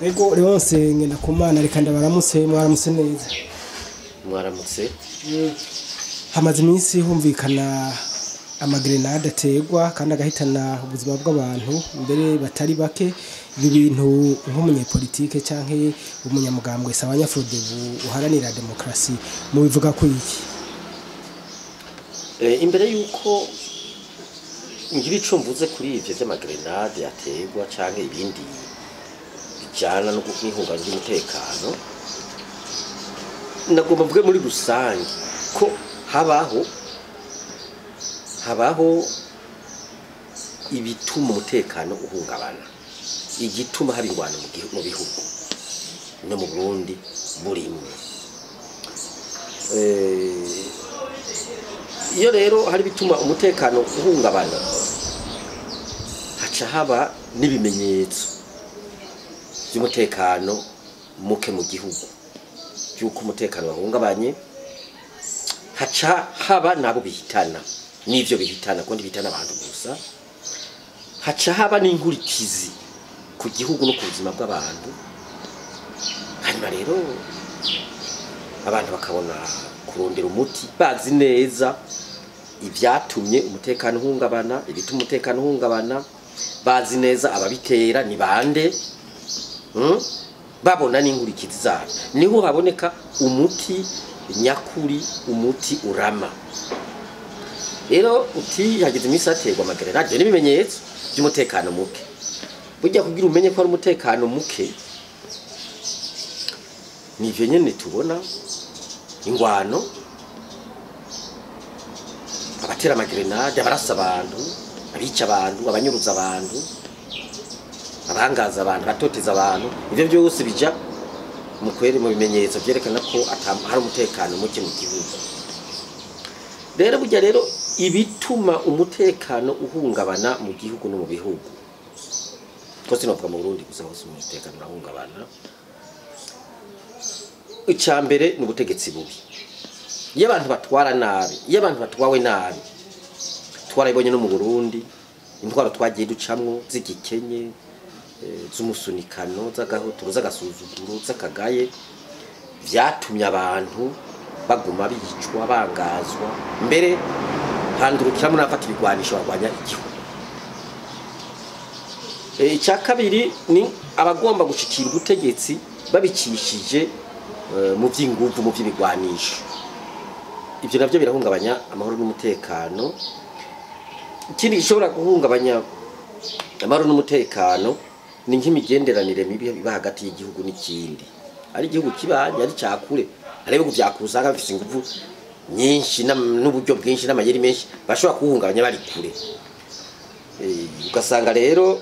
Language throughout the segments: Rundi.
ego Leonce ngenda kumana reka ndabaramutse mwaramutse neza mwaramutse hamaze iminsi humvikana amagrenade ategwa kandi agahitana ubuzima bw'abantu mbere batari bake ibi bintu nk'umunyepolitike canke umunyamugambwe sabanyafudebu uharanira demokarasi mubivuga ko iki Eh, imbere yuko ngira ico mvuze kuri ivyo vy'amagrenade ategwa canke ibindi bijana no n'ihungabana ry'umutekano nagomba mvuge muri rusange ko habaho habaho ibituma umutekano uhungabana igituma haba ingwano mu gihu- mu bihugu no mu Burundi burimwe Eh, iyo rero hari bituma umutekano uhungabana haca haba n'ibimenyetso by'umutekano muke mu gihugu by'uko umutekano wahungabanye haca haba nabo bihitana n'ivyo bihitana kuko ntibihitana abantu gusa haca haba n'inkurikizi ku gihugu no ku buzima bw'abantu hanyuma rero abantu bakabona kurondera umuti bazi neza ibyatumye umutekano uhungabana ibituma umutekano uhungabana bazi neza ababitera ni bande mm? babona n'inkurikizi zabyo niho haboneka umuti nyakuri umuti urama rero uti hageze iminsi haterwa amagerenade n'ibimenyetso by'umutekano muke burya kugira umenye ko ari umutekano muke ni ivyo nyene tubona ingwano abatera amagrenade abarasa abantu abica abantu abanyuruza abantu abangaza abantu abatoteza abantu ivyo byose bija mu kwere mu bimenyetso vyerekana ko ata- hari umutekano muke mu gihugu rero burya rero ibituma umutekano uhungabana mu gihugu no mu bihugu ko sinovuga mu Burundi gusa hose umutekano urahungabana icya mbere ni ubutegetsi bubi iyo abantu batwara nabi iyo abantu batwawe nabi twarabibonye no mu burundi intwaro twagiye ducamwo z'igikenye eh, z'umusunikano z'agahotoro z'agasuzuguro z'akagaye vyatumye abantu baguma bicwa bangazwa mbere handurukiramo n'abafata ibigwanisho barwanya igihugu Eh, icya kabiri ni abagomba gushikira ubutegetsi babicishije eh, mu by'inguvu mu by'ibigwanisho ibyo nabyo birahungabanya amahoro n'umutekano ikindi gishobora guhungabanya amahoro n'umutekano ni nk'imigenderanire mibi iba hagati y'igihugu n'ikindi ari igihugu kibanye ari cyakure hari ibihugu byakure usanga bifite inguvu nyinshi n'am- n'uburyo bwinshi n'amayeri menshi bashobora kuwuhungabanya bari kure Eh, ugasanga rero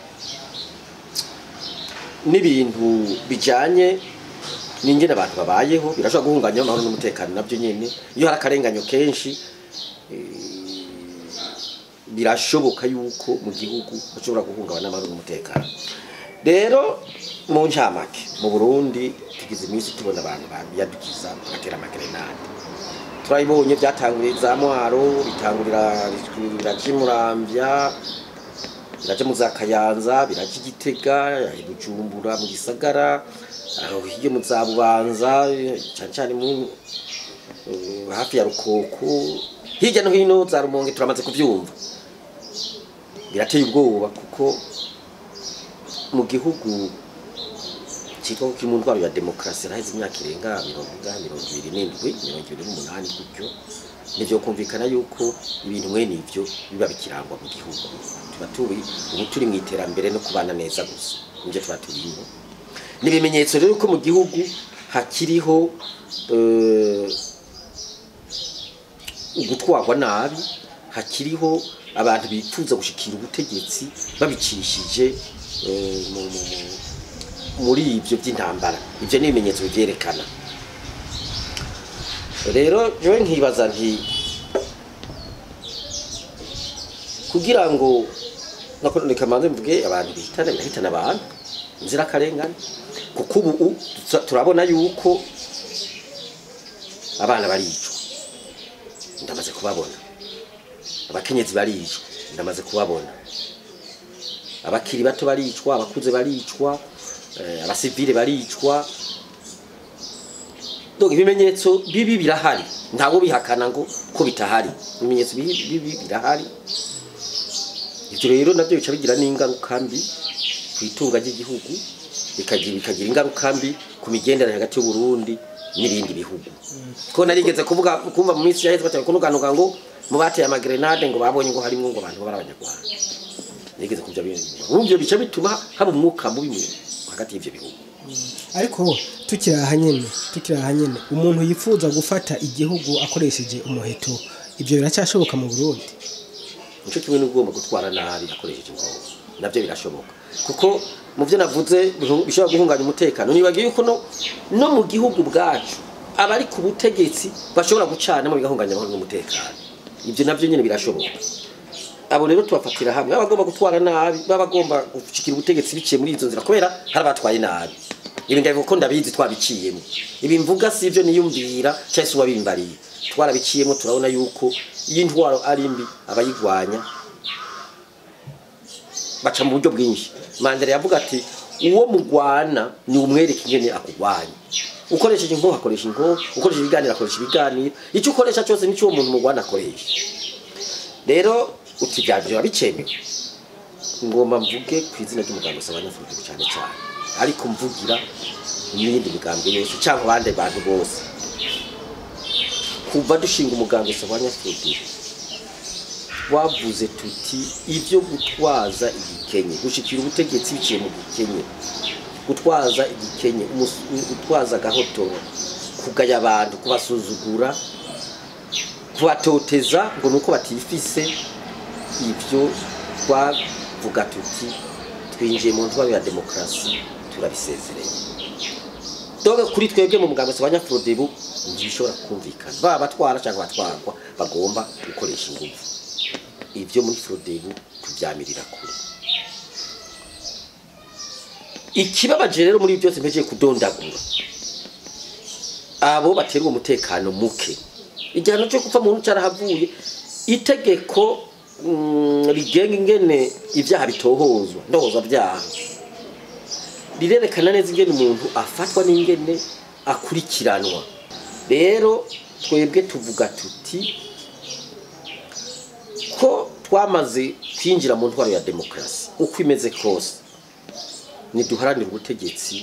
n'ibintu bijanye n'ingene abantu babayeho birashobora guhungabanya amahoro n'umutekano nabyo nyene iyo hari akarenganyo kenshi eh, birashoboka yuko mu gihugu hashobora guhungabana amahoro n'umutekano rero mu ncamake mu burundi tugize iminsi tubona abantu biyadukiza bagatera amagrenade turabibonye byatanguriye za mwaro bitangurira biraja imuramvya biraja mu za kayanza biraja igitega i bujumbura mu gisagara aho hirya mu za bubanza cyane cyane mu eh, hafi ya rukoko hirya no hino za rumonge turamaze kubyumva birateye ubwoba kuko mu gihugu cyitwa ko kiri mu ndwara ya demokarasi haraheze imyaka irenga mirongo ingahe mirongo ibiri n'indwi mirongo ibiri n'umunani gutyo nivyo kumvikana yuko ibintu mwene ivyo biba bikirangwa mu gihugu tuba turi ubu turi mu iterambere no kubana neza gusa nivyo tuba turimo ni ibimenyetso rero ko mu gihugu hakiriho eh, ugutwarwa nabi hakiriho abantu bifuza gushikira ubutegetsi babicishije eh, mu- mu- mu- muri ibyo by'intambara ibyo ni ibimenyetso bivyerekana rero jewe nkibaza nti kugira ngo nakoreka manze mvuge abantu bihitana birahitana abantu inzirakarengane kuko ubu tuza- turabona yuko abana baricwa ndamaze kubabona abakenyezi baricwa ndamaze kubabona abakiri bato baricwa abakuze baricwa eh, abasivile baricwa donc ibimenyetso bibi birahari ntabwo bihakana ngo ko bitahari ibimenyetso bibi bibi birahari ibyo rero nabyo bica bigira n'ingaruka mbi ku itunga ry'igihugu bikagira bikagira ingaruka mbi ku migenderanire hagati y'u Burundi n'ibindi bihugu ko narigeze kuvuga kumva mu minsi yaheze batari kunuganuga ngo mu bateye amagrenade ngo babonye ngo harimo ngo abantu bari abanyarwanda nigeze kubya bintu ubyo bica bituma haba umwuka mubi mu- hagati y'ivyo bihugu ariko tukiri aha nyene tukiri aha nyene umuntu yifuza gufata igihugu akoresheje umuheto ibyo biracyashoboka mu burundi nico kimwe n'ugomba gutwara nabi akoresheje inkoho navyo birashoboka kuko mu byo navuze bihu- bishobora guhunganya umutekano nibagiye yuko no, no mu gihugu bwacu abari ku butegetsi bashobora gucanamo bigahunganya amahoro n'umutekano ibyo navyo nyene birashoboka abo rero tubafatira hamwe baba bagomba gutwara nabi baba bagomba gushikira ubutegetsi biciye muri izo nzira kubera hari abatwaye nabi ibi ndabivuga ko ndabizi twabiciyemo ibi mvuga si ibyo niyumvira cyangwa se uwabimbariye twarabiciyemo turabona yuko iyo intwaro ari mbi abayigwanya baca mu buryo bwinshi mandela yavuga ati uwo mugwana ni umwereka ingene akugwanya ukoresheje inkoho akoresha inkoho ukoresheje ibiganiro akoresha ibiganiro icyo ukoresha cyose nicyo uwo muntu mugwana akoresha rero uti byabyo biba bikemewe ngomba mvuge ku izina ry'umuganga usaba abanyafurugibu cyane cyane ariko mvugira n'iyindi migambwe yose cyangwa abandi bantu bose kuva dushinga umuganga usaba abanyafurugibu twavuze tuti ibyo gutwaza igikenye gushikira ubutegetsi biciye mu gikenye gutwaza igikenye umus- gutwaza agahotoro kugaya abantu kubasuzugura kubatoteza ngo nuko batifise ibyo twavuga tuti twinjiye mu ntwaro ya demokarasi turabisezereye doga kuri twebwe mu mugambi wa nyafrodebu ntibishobora kumvikana baba batwara cyangwa batwarwa bagomba gukoresha ingufu ibyo muri frodebu tubyamirira kure ikibabaje rero muri byose mpejeje kudondagura abo baterwa umutekano muke igihano cyo gupfa muntu cyarahavuye itegeko mm, rigenga ingene ibyaha bitohozwa ndohozwa byaha rirerekana neza ingene umuntu afatwa n'ingene akurikiranwa rero twebwe tuvuga tuti ko twamaze kwinjira mu ntwaro ya demokarasi uko imeze kose ntiduharanire ubutegetsi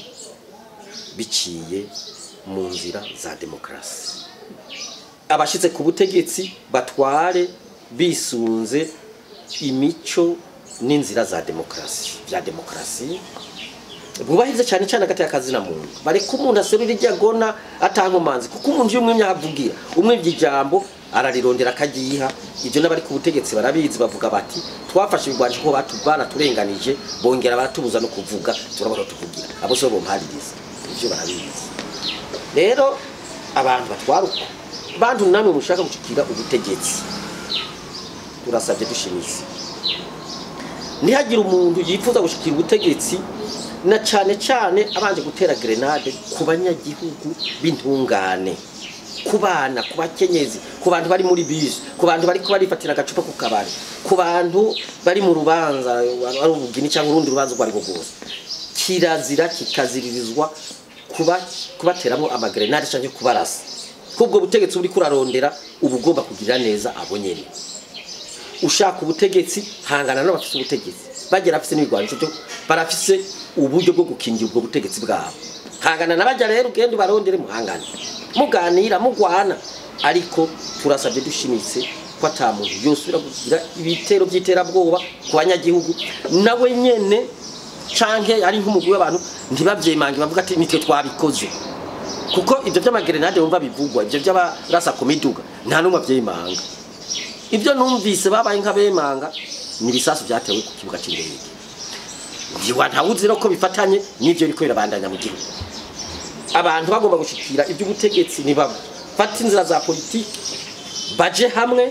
biciye mu nzira za demokarasi abashyize ku butegetsi batware bisunze imico n'inzira za demokarasi bya demokarasi bwubahiriza cyane cyane hagati y'akazina muntu bareka umuntu aserura iryo agona atankomanzi kuko umuntu iyo umwimye ahavugira umwibye ijambo ararirondera akagiha ibyo n'abari ku butegetsi barabizi bavuga bati twafashe ibigwanje ko batu baraturenganije bongera baratubuza no kuvuga turabona tuvugira abo so bompaririza ibyo barabizi rero abantu batwara uko bantu namwe mushaka gushikira ubutegetsi turasabye dushimitse ntihagire umuntu yifuza gushikira ubutegetsi na cyane cyane abanje gutera grenade ku banyagihugu b'intungane ku bana ku bakenyezi ku bantu bari muri bisi ku bantu bari barifatira agacupa ku kabari ku bantu bari mu rubanza ari ubugini cyangwa urundi rubanza urwo ari rwo rwose kirazira kikaziririzwa kuba kubateramo amagrenade cyangwa kubarasa kubwo butegetsi buri kurarondera uba ugomba kugirira neza abo nyene ushaka ubutegetsi hangana n'abafise ubutegetsi bagera afise n'ibigwanisho byo barafise uburyo bwo gukingira ubwo butegetsi bwabo hangana nabajya rero ugende ubarondere muhangane muganira mugwana ariko turasabye dushimitse ko ata muntu yosubira kugira ibitero by'iterabwoba ku banyagihugu nawe nyene canke ari nk'umugwi w'abantu ntibavyemange bavuga ati nitwe twabikoze kuko ibyo by'amagrenade wumva bivugwa ibyo by'abarasa ku miduga nta n'umwe avyemanga ibyo numvise babaye nk'abemanga ni ibisasu byatewe ku kibuga cy'indege ntiwa ntawuzi no ko bifatanye n'ibyo biriko birabandanya mu gihugu abantu bagomba gushikira iby'ubutegetsi ntibafata inzira za politiki baje hamwe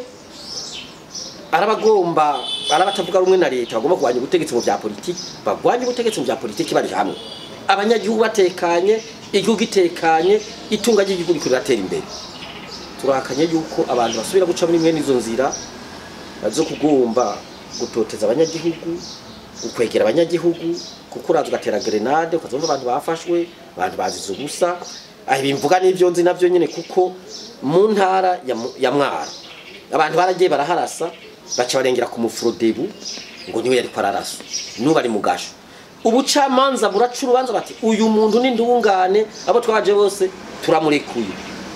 arabagomba arabatavuga rumwe na leta bagomba kurwanya ubutegetsi mu bya politiki bagwanye ubutegetsi mu bya politiki bari hamwe abanyagihugu batekanye igihugu itekanye itunga ry'igihugu riko riratera imbere turakanye yuko abantu basubira guca muri mwene izo nzira zo kugomba gutoteza abanyagihugu ukwegera abanyagihugu kuko uraza ugatera grenade ukazumva abantu bafashwe abantu bazize ubusa aho bimvuga n'ibyo nzi nabyo nyine kuko mu ntara ya Mu- ya mwaro abantu baragiye baraharasa baca barengera ku mufurodebu ngo niwe yari ararasa n'ubu ari mu gasho ubucamanza buraca urubanza bati uyu muntu ni ndungane abo twaje bose turamurekuye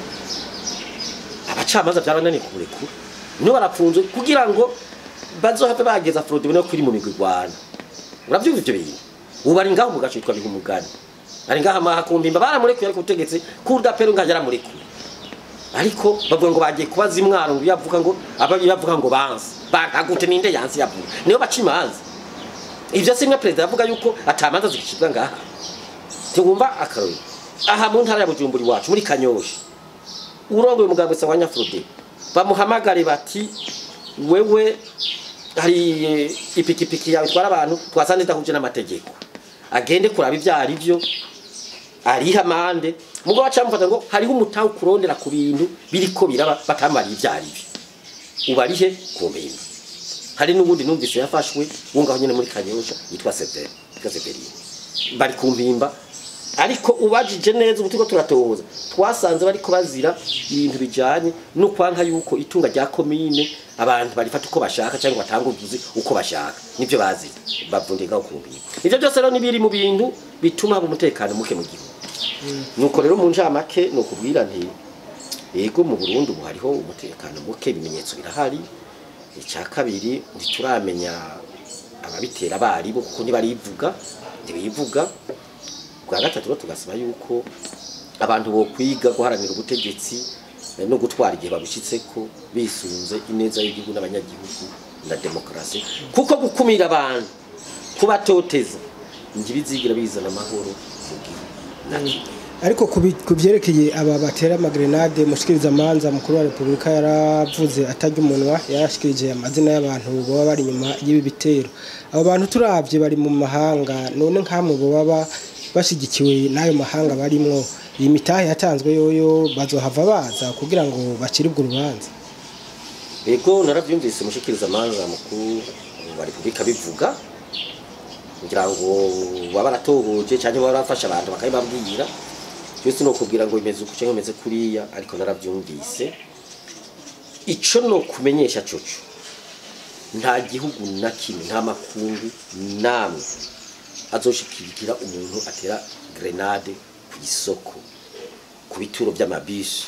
abacamanza byarananiye kumurekura nibo barapfunzwe kugira ngo bazohave bageza Frodebu no kuri mu migwi igwana uravyumva ivyo bintu ubu ari ngaho mu gace yitwa bihumugani ari ngaho amahakumbimba baramurekuye ariko ubutegetsi kudapera ngaho yaramurekuye ariko bavuga ngo bagiye kubaza imwaro ngo yavuga ngo aba yavuga ngo banze bagagute ninde yansi yavuga niyo baca imanza ivyo simwe perezida yavuga yuko atamanza zigicibwa ngaha tumva akarori aha mu ntara ya Bujumbura iwacu muri Kanyosha urongoye umugambwe wa Nyafrode bamuhamagare bati wewe hari eh, ipikipiki yawe twara abantu twasanze idahuje n'amategeko agende kuraba ivyo ari byo ariha amande mugo bacamufata ngo hariho umutahe kurondera ku bintu biriko biraba batamariye ivyo ari byo ubarihe ku mpimba hari n'ubundi numvise yafashwe wungaho nyene muri Kanyosha yitwa Severi yitwa Severi bari ku mpimba ariko ubajije neza ubu turiko turatohoza twasanze bariko bazira ibintu bijanye no kwanka yuko itunga rya komine abantu barifata uko bashaka cyangwa batanga ubuzi uko bashaka nivyo bazira bavundiga ku mpimba ivyo byose rero nibiri mu bintu bituma haba umutekano muke mu gihugu nuko rero mu njamake ni ukubwira nti yego mu Burundi ubu hariho umutekano muke ibimenyetso birahari icya kabiri ntituramenya ababitera abaribo kuko ntibarivuga ntibivuga bwa gatatu rero tugasaba yuko abantu bo kwiga guharanira ubutegetsi eh, no gutwara igihe babushyitseko bisunze ineza y'igihugu n'abanyagihugu na demokarasi kuko gukumira abantu kubatoteza ntibizigira bizana amahoro mu gihugu na kimwe ariko ku bi- ku byerekeye aba batera amagrenade mushikiriza amanza mukuru wa repubulika yaravuze atarya umunwa yarashikirije amazina y'abantu baba bari inyuma y'ibi bitero abo bantu turabye bari mu mahanga none nk'amwe baba bashyigikiwe n'ayo mahanga barimwo iyi mitahe yatanzwe yoyo bazohava baza kugira ngo baciribwe urubanza Ego naravyumvise mushikiriza amanza mukuru wa Republika bivuga kugira ngo baba baratohoje cyangwa baba barafasha abantu bakabibabwira cyose no kubwira ngo bimeze uku cyangwa bimeze kuriya ariko naravyumvise ico no kumenyesha coco nta gihugu na kimwe nta makungu namwe azoshikirikira umuntu atera grenade ku isoko ku bituro by'amabisi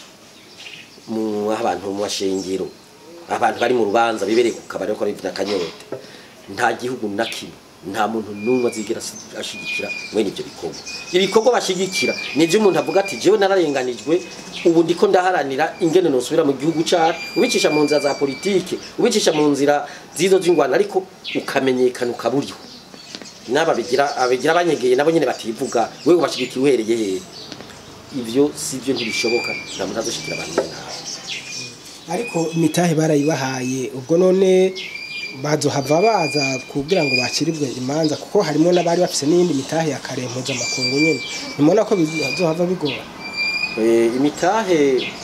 mu aho abantu mu mashengero abantu bari mu rubanza bibereye ku kabari ko bivuna akanyota nta gihugu na kimwe nta muntu n'umwe azigera asi- ashigikira mwene ibyo bikorwa ibikorwa bashigikira nibyo umuntu avuga ati jewe nararenganijwe ubu ndiko ndaharanira ingene nosubira mu gihugu cyacu ubicisha mu nzira za politike ubicisha mu nzira zizo z'ingwana ariko ukamenyekana ukaburiho n'aba bigira abigira abanyegeye nabo nyene bativuga wewe ubashigikiye uhereye hehe ivyo sivyo ntibishoboka nta muntu azoshikira abantu nawe ariko imitahe barayibahaye ubwo none bazohava baza kugira ngo baciribwe imanza kuko harimo n'abari bafise n'iyindi mitahe ya kare mpuzamakungu nyine nimubona ko bizohava bigora Eh, imitahe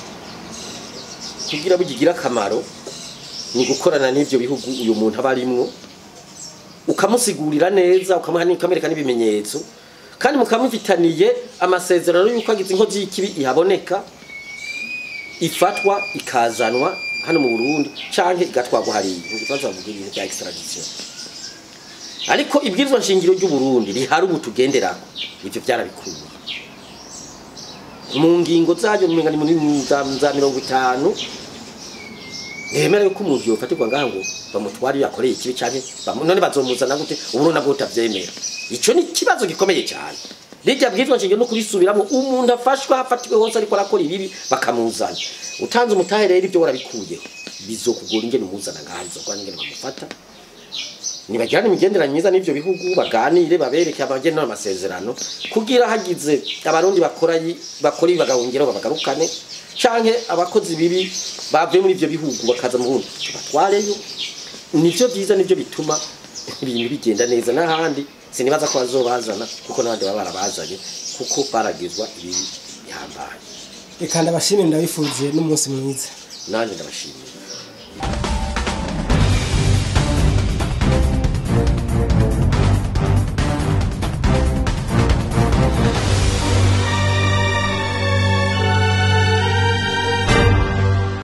kugira bigira akamaro ni gukorana n'ivyo bihugu uyu muntu aba arimwo ukamusigurira neza ukamuha n'ikamereka n'ibimenyetso kandi mukamufitaniye amasezerano y'uko agize inkozi y'ikibi ihaboneka ifatwa ikazanwa hano mu Burundi canke igatwagwa hariya ikibazo bavuga ibintu bya extradition ariko ibwirizwa nshingiro ry'u Burundi rihari ubu tugenderako ivyo byarabikuye mu ngingo zayo umenga ni muri za za mirongo itanu ntibemera yuko umuntu yofatirwa ngaha ngo bamutware iyo yakoreye ikibi canke bamu- none bazomuzana gute uburundi nabwo butavyemera ico ni ikibazo gikomeye cyane rirya bwirizwa nshingiro no kurisubiramo umuntu afashwa hafatiwe hose ariko arakora ibibi bakamuzana utanze umutahe rero ibyo warabikuyeho bizokugora ingene umuzana ngaha bizokugora ingene bamufata nibagirane imigenderanire myiza n'ivyo bihugu baganire babereke abageni n'amasezerano kugira hagize abarundi bakora yi- bakora ibi bagahungiraho babagarukane canke abakozi bibi bavuye muri ivyo bihugu bakaza mu Burundi tubatwareyo nivyo vyiza nivyo bituma ibintu bigenda neza n'ahandi sinibaza ko bazobazana kuko n'abandi baba barabazanye kuko baragizwa ibibi bihambaye reka ndabashimire ndabifuje n'umunsi mwiza nanje ndabashimira